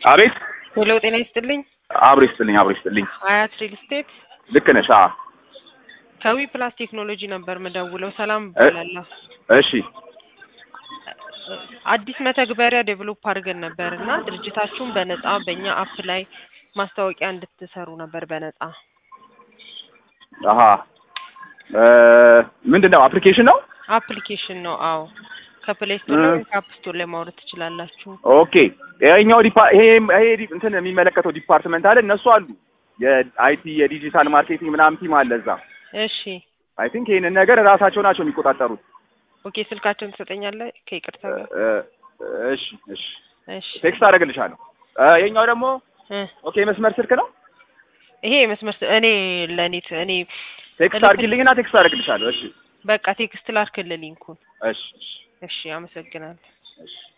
አቤት ሄሎ ጤና ይስጥልኝ። አብሮ ይስጥልኝ አብሮ ይስጥልኝ። አያት ሪል ስቴት ልክ ነሽ። አዎ ከዊ ፕላስ ቴክኖሎጂ ነበር ምደውለው። ሰላም እ- እባላለሁ። እሺ አዲስ መተግበሪያ ዴቨሎፕ አድርገን ነበር እና ድርጅታችሁን በነጻ በእኛ አፕ ላይ ማስታወቂያ እንድትሰሩ ነበር በነጻ። አሀ እ ምንድን ነው አፕሊኬሽን ነው? አፕሊኬሽን ነው። አዎ ከፕሌይ ስቶር ላይ እ- ወይም ከአፕ ስቶር ላይ ማውረድ ትችላላችሁ። ኦኬ ይሄኛው ዲፓ ይሄ ይሄ ዲ- እንትን የሚመለከተው ዲፓርትመንት አለ እነሱ አሉ የአይቲ የዲጂታል ማርኬቲንግ ምናምን ቲም አለ እዛ። እሺ አይ ቲንክ ይሄንን ነገር ራሳቸው ናቸው የሚቆጣጠሩት። ኦኬ ስልካቸውን ትሰጠኛለህ ከይቅርታ ጋር? እ፣ እሺ እሺ እሺ ቴክስት አደርግልሻለሁ። እ፣ ይሄኛው ደግሞ እ፣ ኦኬ መስመር ስልክ ነው። ይሄ መስመር ስ- እኔ ለእኔ ት- እኔ ቴክስት አድርጊልኝና ቴክስት አደርግልሻለሁ። እሺ በቃ ቴክስት ላርክልህ ሊንኩን። እሺ እሺ እሺ አመሰግናለሁ። እሺ